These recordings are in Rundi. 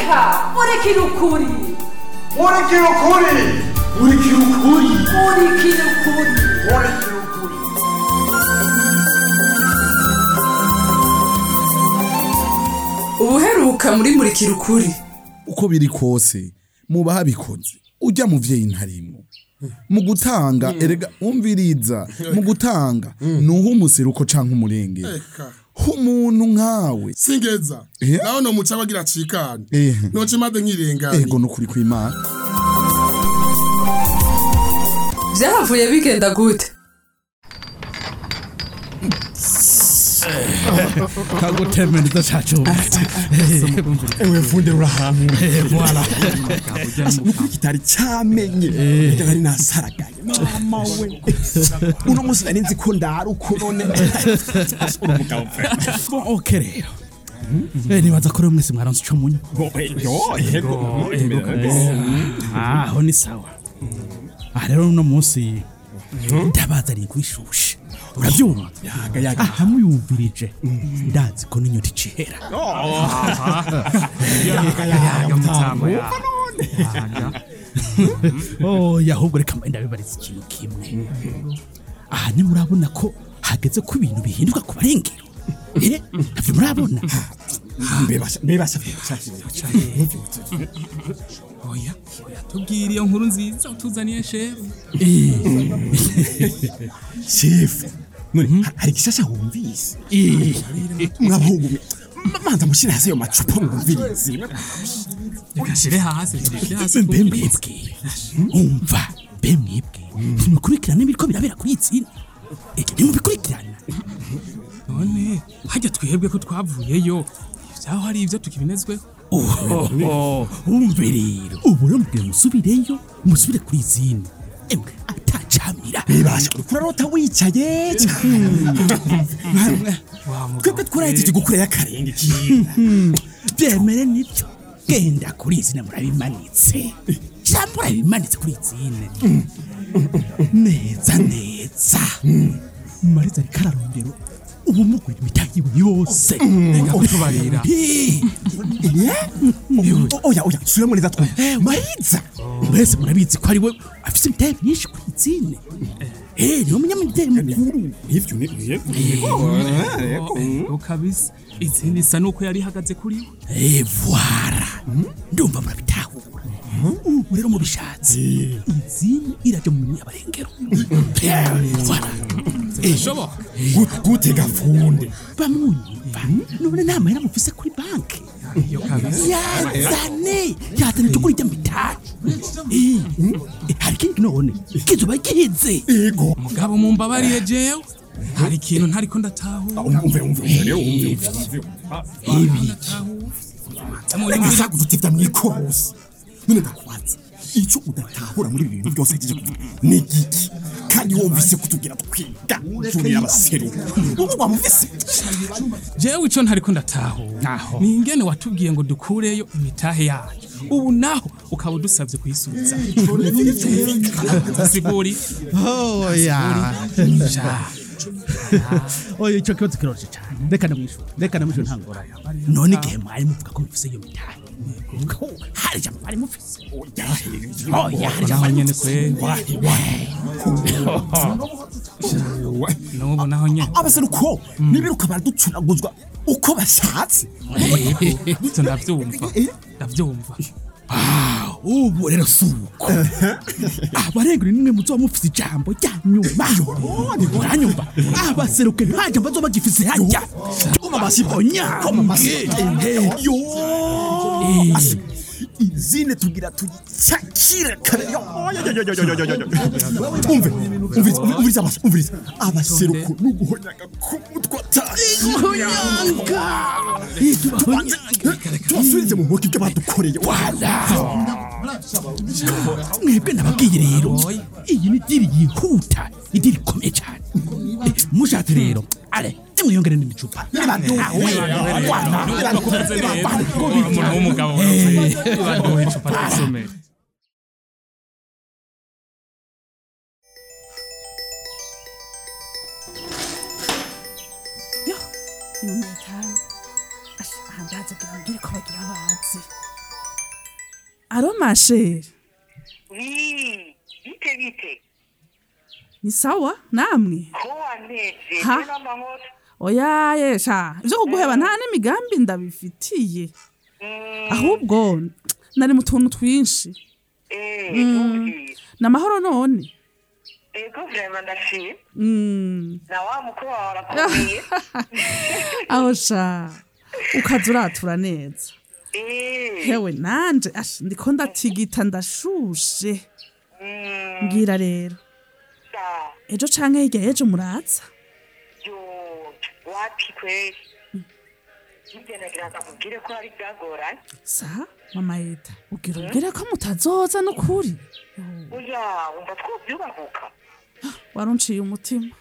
reka murikira ukuri murikira ukuri murikira ukuri murikira ukuri murikira ukuri ubuheruka muri murikira ukuri uko biri kose muba habikoze ujya muvyeyi ntarimo mu gutanga erega umviriza mu gutanga nuho umuseruko canke umurengero Eka. h'umuntu nkawe singeza Eh? naho no muca bagira acikane Eh. noce maze nkirengane ego nukuri kw'imana byahavuye bigenda gute kagutemereza cacu ewe funde urahantu voilà nukuri kitari cyamenye ndaga ari nasaragaye mama we uno munsi nari nzi ko ndari uko none uri umugabo pe ok rero Eh, nibaza ko rero mwese mwaronse ico munywa Bo, eh, yo yego Ah, aho ni sawa aha rero uno munsi ndabazaniye kwishushe urabyumva yaga yaga aha muyumvirije ndazi ko n'inyota icihera oya ahubwo reka mbaye ndabibariza ikintu kimwe aha nimurabona ko hageze ko ibintu bihinduka ku barengero Eh, navyo murabona mbebasha mbebasha oya oya tubwire iyo nkuru nziza utuzaniye shefu chef none ha- hari gishasha wumvise mwabahungu mwe ma- manza mushire hasi ayo macupa mwumvirize reka shire hasi shire hasi mbe mwebwe umva mbe mwebwe ntimukurikirana ibiriko birabera kuri iyi tsina Eh, ntimubikurikirana none hajya twebwe ko twavuyeyo vyaho hari ivyo tukibinezweho oho umve rero ubu rero mubwire musubireyo musubire kuri izindi emwe atacamira mbebasha kurarota wicaye twebwe twarahejeje gukurira akarenge byemere nibyo genda kuri izina murabimanitse cyangwa murabimanitse kuri izina neza neza mariza ariko ararondero ubu mugura imitahe yiwe yose reka kutubarira oya oya sura muri zatwe mariza mwese murabizi ko ari we afite imitahe myinshi kuri izina Eh, niwe munyamideli mukuru ivyo ni ego kabisa izindi isa nuko yari ihagaze kuri we Eh, voilà ndumva murabitahura ubu rero mubishatse izina iraja mu minwe y'abarengero Eh, voilà bishoboka Gut- gute gafunde bamunyumva none nta mahera mufise kuri banki iyo kabisa yazane yazane tukuri ijya mitahe Eh, eh, hari ikindi none kizuba gihize ego mugabo mumbabarire jewe hari ikintu ntariko ndatahura umve umve umve rero umve umve ibi Ega gutevya mwikorosi none ndakubaza icyo udatahura muri ibi bintu byose agejeje kuvuga ni igiki kandi wumvise kutugira twiga turira abaseruka ubu wamuvise jewe ico ntariko ndatahura ni ingene watubwiye ngo dukureyo imitahe yacu ubu naho ukaba udusavye kuyisubiza siguri oya ja oya icyo kibazo kiroroshye cyane reka ndamwishyura reka ndamwishyura nta ngorane none igihe mwari muvuga ko mufise iyo mitahe ko hari ijambo mwari mufise oya hari ijambo naho mwari nyene mufise kweri n'ubu naho nyene abaseruko nibiruka baraducunaguzwa uko bashatse ivyo ndavyumva ndavyumva ubu rero si uko abarengera nimwe muzoba mufise ijambo rya nyuma muranyumva abaseruke nta jambo bazoba bagifise hajya onyange yo Asi, izine tugira tuyicakire kare yo yo, yo, yo, yo, yo, yo, yo, yo. umve umviriza umviriza abas- umviriza abaseruko n'uguhonyaga ku mutwe guhonyanga tubasubize mu ntoki ibyo badukoreye mwebwe nababwiye rero iyi ni diri yihuta idiri ikomeye cyane Eh, mushatse rero ale nimwiyongere n'indi cupa umuntu w'umugabo baduha icupa tw'isomero ibihumbi bitanu aha ndaza kugira mbwire ko bagira abazi aro masheri Wi, bite bite ni sawa namwe ko waneze Ha? je n'amahoro oya yesha ivyo kuguheba nta n'imigambi ndabifitiye ahubwo nari mu tuntu twinshi eh Mm. numvise ni amahoro none ego vraiment ndashima Mm. na wa mukuru wawe arakomeye aho sha ukaza uratura neza eh hewe nanje ash ndiko ndatigita ndashushe mm, mbwira rero sa ejo canke hirya y'ejo muraza yo wapi kweli Nibyo nagira ngo nkubwire ko hari byagoranye sa mama yeta ubwira ubwire ko mutazoza n'ukuri oya wumva twobyubahuka warunciye umutima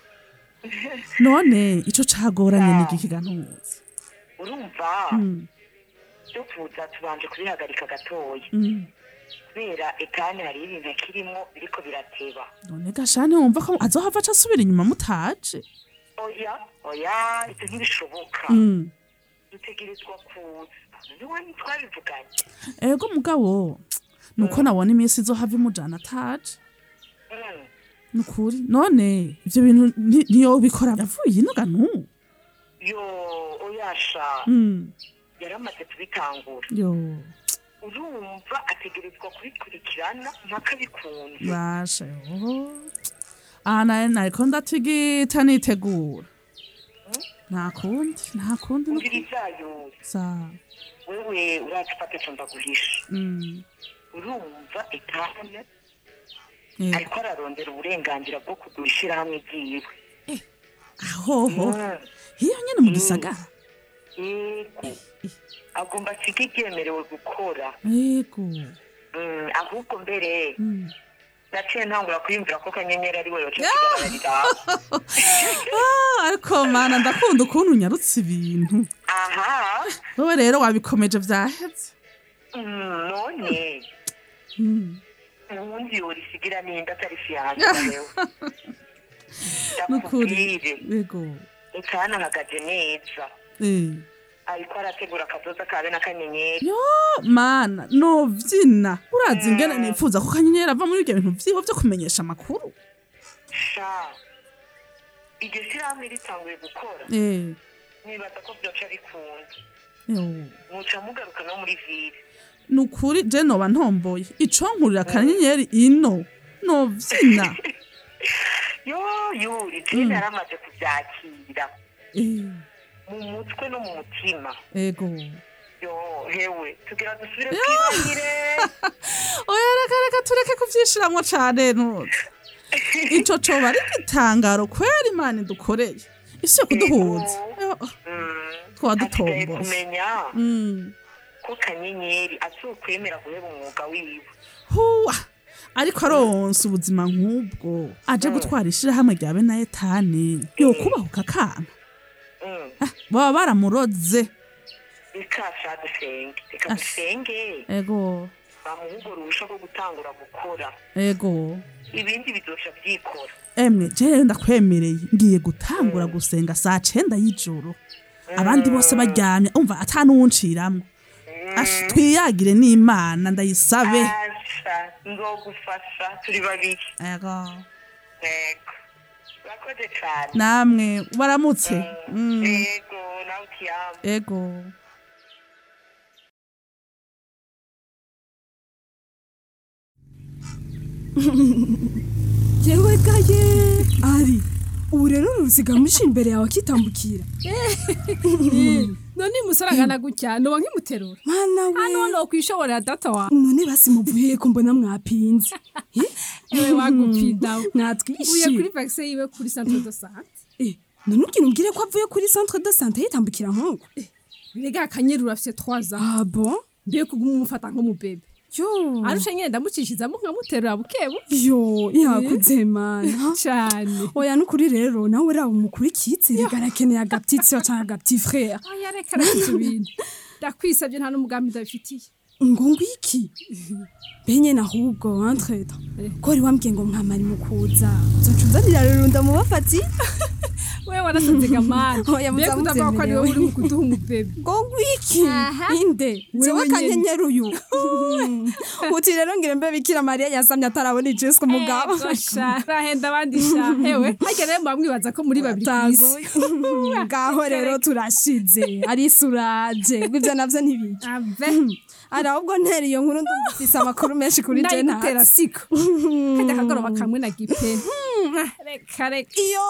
none ico cagoranye ni igiki gantuzi urumva Mm, byo kuza tubanje kubihagarika gatoya mm. kubera etani hariho ibintu kirimo biriko birateba none gashani wumva ko azohava aca asubira inyuma mutaje oya oya ibyo ntibishoboka Mm. dutegerezwa kuza niwe twabivuganye ego mugabo nuko nabona iminsi izohava imujana ataje Mm. nukuri none ivyo bintu nti- ntiyobikora yavuye ino ganu yo oyasha Mm, yaramaze kubitangura yo urumva ategerezwa kubikurikirana mpaka bikunze basha yo aha naye nariko ndatigita nitegura nta kundi nta kundi nuko- umviriza yo sa wewe urazi ufate co ndaguhisha mm, urumva etane yego. ariko ararondera uburenganzira bwo kugura ishirahamwe ryiwe ahoho Mm. hiyo nyene mu gisagara yego agomba asiga ibyemerewe gukora yego Mm, ahubwo mbere Mm. naciye ntangura kwiyumvira ko kanyenyeri ari we yoca kigararira Ah, ariko mana ndakunda ukuntu unyarutse ibintu aha wowe rero wabikomeje vyaheze Mm, none Mm. ubundi yorisigira ninda atari fiyanse rero nukuri ndakubwire yego etane ahagaze neza Eh. ariko arategura akazoza kabe n'akanyenyeri yo mana novyina urazi ingene nipfuza ko kanyenyeri ava muri ibyo bintu vyiwe vyo kumenyesha amakuru sha iryo shirahamwe ritanguye gukora Eh, nibaza ko byoca bikunda yo. muca mugaruka no muri vire nukuri je noba ntomboye ico nkurira kanyenyeri ino novyina yo yuri jene yaramaze kuvyakira Eh, mu mutwe no mu mutima ego yo hewe tugira dusubire twibahire oya reka reka tureke kuvyishiramwo cane nuzi ico coba ari igitangaro kwera imana idukoreye isi yo kuduhuza Yo, twaba hasigaye dutomboye kumenya Mm. ko kanyenyeri azokwemera guheba umwuga wiwe huwa ariko aronse ubuzima nk'ubwo aje gutwara ishirahamwe rya bene etani yokubahuka akana Mm. Ah, baba baramuroze reka sha dusenge reka Ah. dusenge ego bamuha urusha rwo gutangura gukora ego ibindi bizoca vyikora emwe jewe ndakwemereye ngiye gutangura gusenga saa cenda y'ijoro abandi bose baryamye umva ata n'uwunciramwo Ash, twiyagire n'imana ndayisabe asha nzogufasha turi babiri ego yego urakoze cane namwe baramutse Mm, yego nawe ukiyama ego yewe gaye ari ubu rero ruzigamije imbere yawe akitambukira none musarangana gutya noba nkimuterura mwana we hano no kwishobora data wa none basi muvuye ko mbona mwapinze ewe wagupinda uye mwatwishe kuri vaccine yiwe kuri centre de santé Eh, none ubwira umbwire ko avuye kuri centre de santé yitambukira nk'uko rega akanyeri urafise 3 ans ah bon mbe kuguma umufata nk'umubebe yo arusha nyene ndamucishizamo nkamuterura bukebu yo yakuze mana cane oya nukuri rero nawe uriya umukurikitse rega arakeneye agaptitsi cyangwa agapti frere oya reka reka ivyo bintu ndakwisavye nta n'umugambi ndabifitiye ngo ngwiki benye nahubwo entreta ko wari wambwiye ngo mwamari mu kuza uzoca uzanira rero ndamubafati wewe warasanze gamana Oya, mbega utavuga ko ari wowe uri mu kuduha umubebe ngo wiki inde jewe Wewe nyene. kanyenyeri uyu uti rero ngire mbe bikira mariya yasamye atarabona ijeswe umugabo rahenda abandi sha hewe harya rero mwamwibaza ko muri babiri kw'isi ngaho rero turashize arisuraje ibyo navyo ntibiki ari ahubwo ntera iyo nkuru ndumva ifise amakuru menshi kuri je ndayigutera ntazi siko kajya akagoroba kamwe na gipe reka reka iyo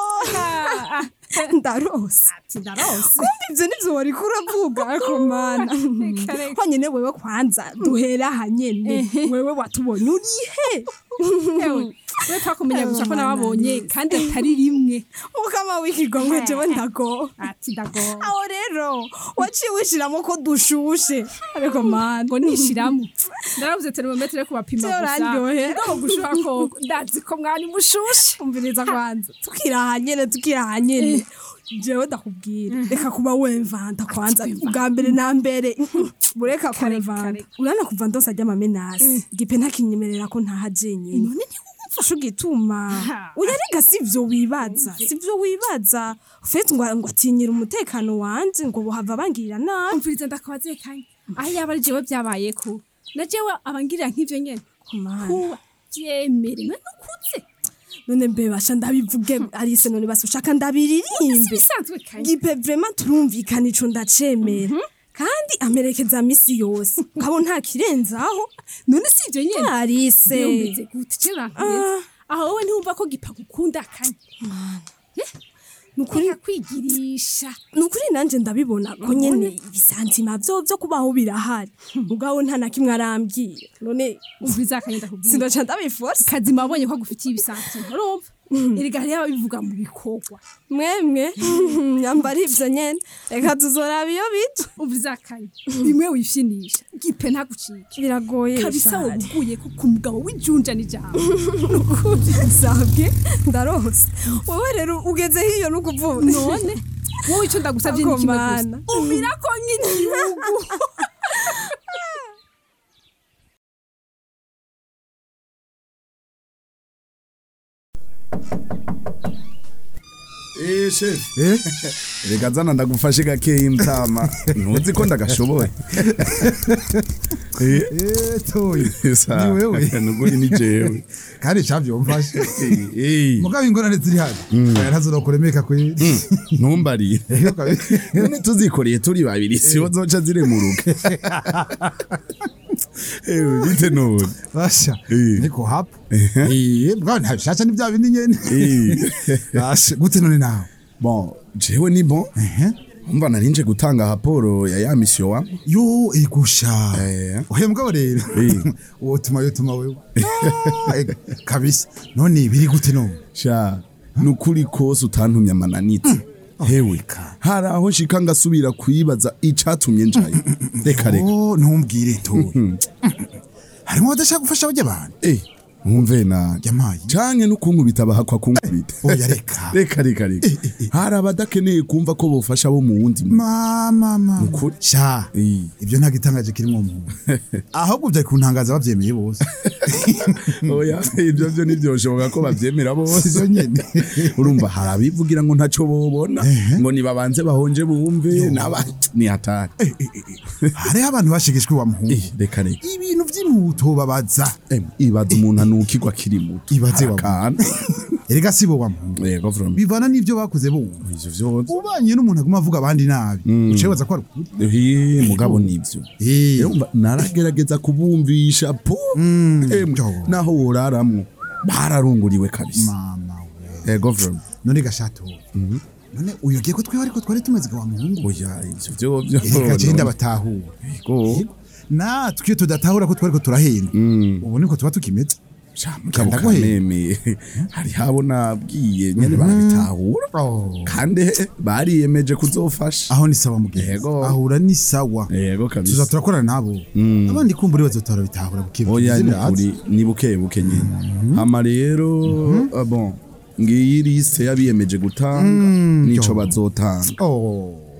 ndarose ndarose kumva ivyo nivyo wariko uravuga ariko mana honyene wewe kwanza duhera aha nyene wewe watubonye urihe Ewe, we twakumenya gusa ko nababonye kandi atari rimwe mukama w'ikigongwe jewe ndago ati ndago aho rero waciye wishiramo ko dushushe ariko mana ngo nishiramo ndarabuze termometre yo kubapima Vyo gusa urandyohera. ngo gushuha koko ndazi ko mwari mushushe umviriza kwanza tukiraha nyene tukiraha nyene jewe ndakubwira reka kuba wemvanta kwanza ubwa mbere na mbere bureka kurevanta urana kuva ndose ajya amamenasi gipe ntakinyemerera ko ntaha jenyine none ntiwumfashe ugituma uyarega si ivyo wibaza si ivyo wibaza ufite ngo ngo atinyira umutekano wanje ngo bohava bangirira nabi umviriza ndakabaze kanya aho yaba ari jewe byabayeko na jewe abangirira nk'ivyo nyene kuba byemere none nukuze none mbe basha ndabivuge arise none basi ushaka ndabiririmbe bisanzwe kanya gipe vraiment turumvikana ico ndacemera kandi amerekeza misi yose ngabo nta kirenzaho none si ivyo nyene arise Mbese gute je urankweza aho wowe ntiwumva ko gipa gukunda kanya nukuri kwigirisha nukuri nanje ndabibona ko nyene ibisantima vyo vyo kubaho birahari mugabo nta na kimwe arambwira none umviriza akanya ndakubwira sindaca ndabiforce kazima wabonye ko agufitiye ibisantima urumva erega hariho ababivuga mu bikorwa mwemwe nyambara ivyo nyene reka tuzoraba iyo bica umviriza akanya bimwe wifyinisha gipe ntagucike biragoye kabisa shari. waguye ko ku mugabo w'ijunja n'ijambo sabwe ndarose wowe rero ugeze hiyo nukuvuga none wowe ico ndagusavye ni Ako kimwe gusa mana. umira ko nk'igihugu Eh chef. Eh? Reka zana ndagufashe gakeyi mtama. Ntuzi ko ndagashoboye. Eh, Eh, toyi. sa- Ni wewe. Nuguri ni jewe. kandi cavyomfashe Eh. mugabo ingorane ziri hano oya ntazonokuremeka kweli Ntumbarire. None tuzikoreye turi babiri siho zoca ziremuruka. Eh, bite none. basha Eh. niko hapo eh bwana ntabishasha ni bya bindi nyene Eh. basha gute none nawe Bon, jewe ni bon. ehe Umva narinje gutanga raporo ya ya mission wa. yo igusha Eh. oya mugabo rero Eh. wotuma yotuma wewe Ah, eh, kabisa none biri gute none Sha, nukuri kose utantumye amananitse. Hewe, hari aho nshika ngasubira kwibaza icatumye njaye. Reka reka. oh ntumbwire toyi harimo badashaka gufasha bajya abantu Eh, mwumve na Jamayi. canke nukunkubita bahakwa kunkubita. oya reka Reka reka reka. Hari abadakeneye kumva ko bofasha bo mu wundi mu. mama mama Nukuri. sha Eh. ibyo nta gitangaje kirimo umuntu ahubwo byari kuntangaza babyemeye bose Oya, ibyo byo ntibyoshoboka ko bavyemera bose. sivyo nyene Urumva hari abivugira ngo ntaco bobona, ngo nibabanze bahonje bumve naba ni hatari. hariho abantu bashegeshwe wa muhungu Eh, reka reka. ibintu by'imputo babaza Em, ibaza umuntu anukirwa kiri muto. Ibaze wa- Harakana. erega sibo wa muhungu Yego from. bivana n'ibyo bakoze bumva Ivyo vyose. ubanye n'umuntu aguma avuga abandi nabi ucebaza ko ari ukuri Hi, mugabo nivyo. Eh, Urumva, naragerageza kubumvisha po Em, jo. naho woraramwo bararunguriwe kabisa mama we ego from none gashato none uyogiye ko twewe ariko twari tumeze wa muhungu oya ivyo vyo vyo erega genda batahura ego natwe iyo tudatahura ko twariko turahenda ubu niko tuba tukimeze mugabo Kanda guhera. kameme hari habo nabwiye nyene barabitahura Oh. kandi bariyemeje kuzofasha aho ni sawa mugenzi Yego. ahura ni sawa ego tuza kabisa turakorana nabo abandi kumbura bazotora bitahura bukiba oya ni kuri ni buke buke nyene hama rero ah, bon ngiyi liste yabiyemeje gutanga nico bazotanga oh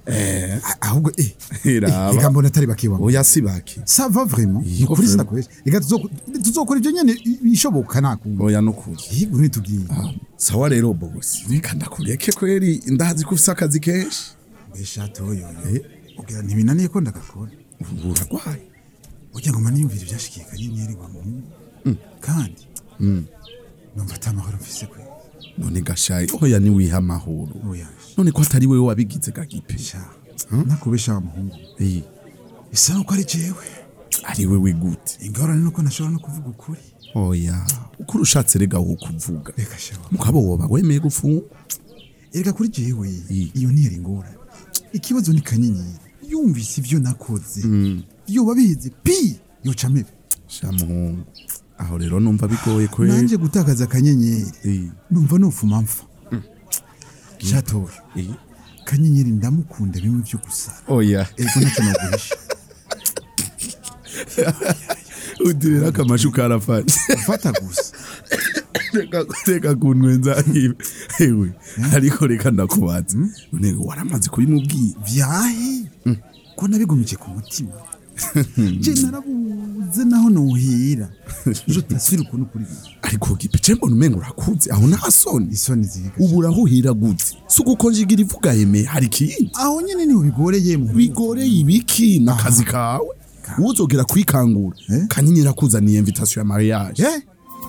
eh ahubwo eh iraba reka mbona atari bakiwa oya si baki ça va vraiment Iyo ukuri vraiment. sinakoresha reka tuzo- tuzokora ibyo nyene bishoboka nakumva oya nukuri yego ntitubwiye sawa rero bosi reka ndakureke kweri ndazi ko ufise akazi kenshi mbesha toyo ugira ntibinaniye ko ndagakora uragwaye ugira ngo maniyumvire ibyashikiye kanyenyeri wa muhungu kandi numva atamahoro mfise kwe none gashayi oya ni wiha amahoro oya none ko atari wewe wabigize gagipe sha nakubesha wa muhungu Eh, bisa nuko ari jewe ari wewe gute ingorane nuko nashobora no kuvuga ukuri oya uko urushatse rega wo kuvuga reka shawa mugabo woba wemeye gufungwa erega kuri jewe iyo ntiyari ingorane ikibazo ni kanyenyeri yumvise ibyo nakoze yoba bihize pi yoca amebe sha muhungu aho rero numva bigoye kweri nanje gutakaza akanyenyeri Eh, numva nufuma mpfa shatoyo eh. kanyenyeri ndamukunda bimwe byo gusara oya ego nacyo naguhisha udirira akamashu karafata fata gusa reka reka kunwenza ibi ewe ariko reka ndakubaza none waramaze kubimubwira vyahe ko nabigumije ku mutima je narabuze naho nohera je tasira ukuntu kuri bibi ariko gipe mbona umenga urakuze aho nta soni isoni ziga ubu urahuhira gute si ugukonjigira ivuga yeme hari ikindi aho nyene niho bigoreye mu bigoreye ibiki n'akazi kawe uzogera kwikangura Eh? kanyenyeri akuzaniye invitation ya mariage eh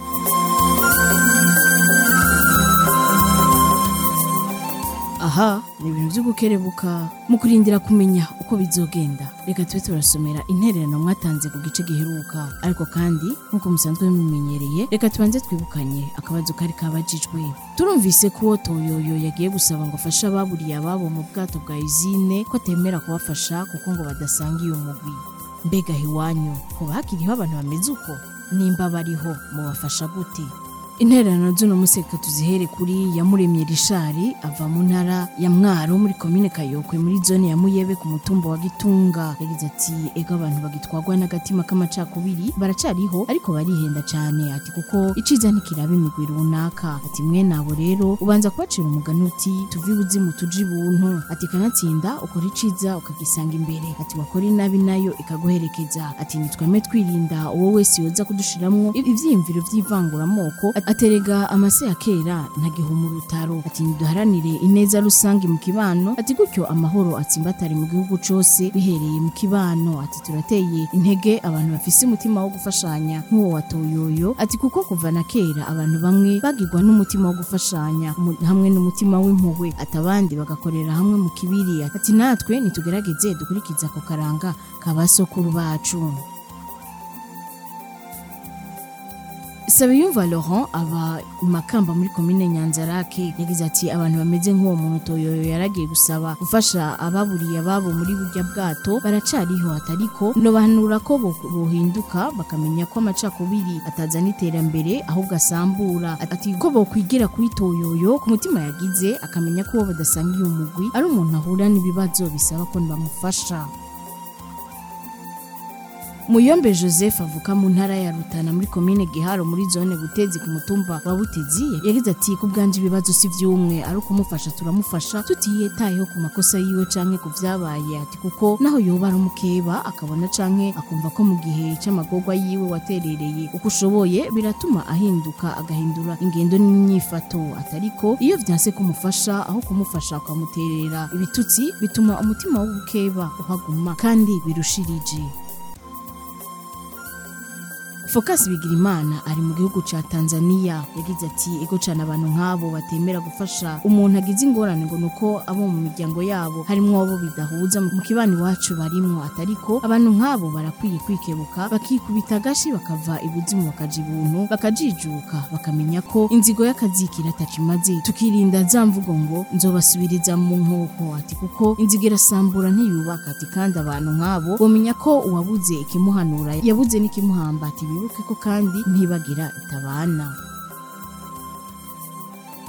aha ni ibintu byo gukerebuka mu kurindira kumenya uko bizogenda reka tube turasomera intererano mwatanze ku gice giheruka ariko kandi nk'uko musanzwe mumenyereye reka tubanze twibukanye akabazo kari kabajijwe turumvise ko uwo toyoyo yagiye gusaba ngo afashe ababuriye ababo mu bwato bwa izine ko atemera kubafasha kuko ngo badasangiye umugwi mbega iwanyu kuba hakiriho abantu bameze uko nimba bariho mubafasha gute intererano z'uno museka tuzihere kuri yamuremye rishari ava mu ntara ya mwaro muri komine kayokwe muri zone ya muyebe ku mutumba wa gitunga yagize ati ego abantu bagitwagwa n'agatima k'amacakubiri baracariho ariko barihenda cyane ati kuko iciza ntikiraba imigwi runaka ati mwe nabo rero ubanza kubacira umugani uti tuve ibuzimu tuje ibuntu ati kanatsinda ukora iciza ukagisanga imbere ati wakora inabi nayo ikaguherekeza ati nitweme twirinda uwo wese yoza kudushiramwo ivyiyumviro vy'ivanguramoko aterega amase ya kera ntagihuma urutaro ati niduharanire ineza rusange mu kibano ati gutyo amahoro atsimbatare mu gihugu cose bihereye mu kibano ati turateye intege abantu bafise umutima wo gufashanya nk'uwo wa toyoyo ati kuko kuva na kera abantu bamwe bagirwa n'umutima wo gufashanya umu- hamwe n'umutima w'impuhwe ati abandi bagakorera hamwe mu kibiri ati natwe nitugerageze dukurikiza ako karanga ka basokuru bacu Sabiyumva Laurent aba i Makamba muri komine Nyanzarake yagize ati abantu bameze nk'uwo muntu Toyoyo yaragiye gusaba gufasha ababuriye ababo muri burya bwato baracariho atariko no bahanura ko bo- bohinduka bakamenya ko amacakubiri atazana iterambere ahubwo asambura ati ko bokwigira kuri Toyoyo ku mutima yagize akamenya ko uwo badasangiye umugwi ari umuntu ahura n'ibibazo bisaba ko bamufasha Muyombe Joseph avuka mu ntara ya Rutana muri komine Giharo muri zone Butezi ku mutumba wa Butezi yagize ati ku bwanje ibibazo si vyumwe ari ukumufasha turamufasha tutiyetayeho ku makosa yiwe canke ku vyabaye ati kuko naho yoba ari umukeba akabona canke akumva ko mu gihe c'amagorwa yiwe waterereye uko ushoboye biratuma ahinduka agahindura ingendo n'imyifato atariko iyo vyanse kumufasha aho kumufasha ukamuterera ibitutsi bituma umutima w'ubukeba uhaguma kandi birushirije Focus Bigirimana ari mu gihugu ca Tanzania yagize ati ego cyane abantu nk'abo batemera gufasha umuntu agize ingorane ngo nuko abo mu miryango yabo harimwo abo bidahuza mu kibani wacu barimwo atariko abantu nk'abo barakwiye kwikebuka bakikubita agashi bakava ibuzimu bakaja ibuntu bakajijuka bakamenya ko inzigo y'akazikira atacimaze tukirinda za mvugo ngo nzobasubiriza mu nkoko ati kuko inzigo irasambura ntiyubaka ati kandi abantu nk'abo bomenya ko uwabuze ikimuhanura yabuze n'ikimuhamba ati bibuke ko kandi ntibagira itabana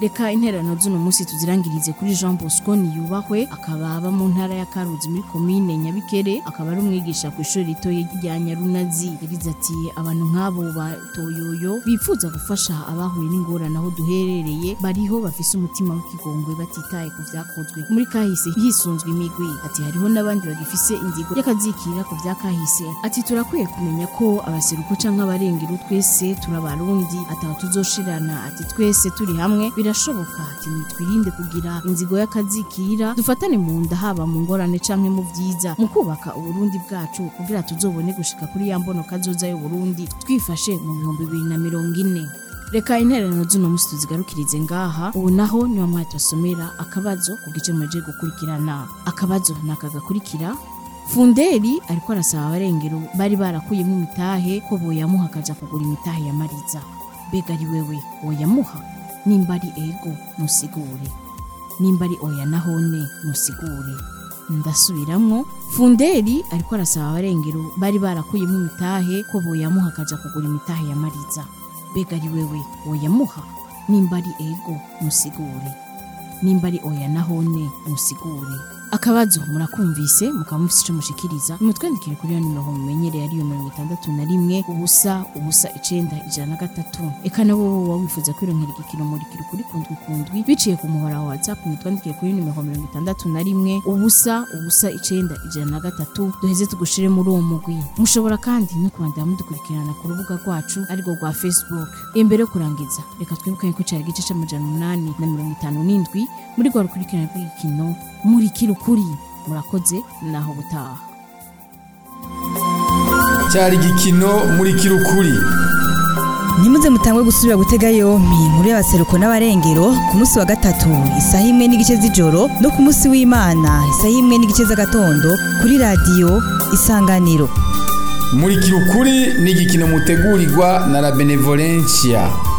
reka interano z'uno munsi tuzirangirize kuri jean bosco niyubahwe akaba aba mu ntara ya karuzi muri komine nyabikere akaba ari umwigisha ku ishuri ritoya rya nyarunazi yagize ati abantu nk'abo ba toyoyo bifuza gufasha abahuye n'ingorane aho duherereye bariho bafise umutima w'ikigongwe batitaye ku vyakozwe muri kahise hisunzwe imigwi ati hariho n'abandi bagifise inzigo y'akazikira ku vya kahise ati turakwiye kumenya ko abaseruko canke abarengero twese turabarundi ataho tuzoshirana ati twese turi hamwe birashoboka ati nitwirinde kugira inzigo y'akazikira dufatane mu nda haba mu ngorane canke mu vyiza mu kubaka uburundi bwacu kugira tuzobone gushika kuri ya mbono kazoza y'uburundi twifashe mu bihumbi bibiri na mirongo ine reka intererano z'uno munsi tuzigarukirize ngaha ubu naho niwa mwari tubasomera akabazo ku gice muje gukurikirana akabazo ni aka gakurikira funderi ariko arasaba abarengero bari barakuyemo imitahe ko boyamuha akaja kugura imitahe ya mariza mbega ari wewe woyamuha nimba ari ego musigure nimba ari oya nahone musigure ndasubiramwo funderi ariko arasaba abarengero bari barakuyemo imitahe ko boyamuha akaja kugura imitahe ya mariza mbega ari wewe woyamuha nimba ari ego musigure nimba ari oya nahone musigure akabazo murakumvise mukaba mufise ico mushikiriza nimutwandikire kuri iyo nimero mumenyereye ariyo mirongo itandatu na rimwe ubusa ubusa icenda ijana na gatatu eka nabo woba wifuza kwironkera igikino murikiro kuri kundwi kundwi biciye ku muhora wa whatsapp mutwandikire kuri nimero mirongo itandatu na rimwe ubusa ubusa icenda ijana na gatatu duheze tugushire muri uwo mugwi mushobora kandi no kubandanya mudukurikirana ku rubuga rwacu arirwo rwa facebook imbere yo kurangiza reka twibuke ko cari igice c'amajana umunani na mirongo itanu n'indwi muri rwa rukurikirana rw'igikino murikira ukuri murakoze naho butaha cyari igikino muri kirukuri ntimuze mutangwe gusubira gutega yompi inkuru y'abaseruko n'abarengero ku munsi wa gatatu isaha imwe n'igice z'ijoro no ku munsi w'imana isaha imwe n'igice z'agatondo kuri radiyo isanganiro muri kirukuri ni igikino mutegurirwa na la benevolencia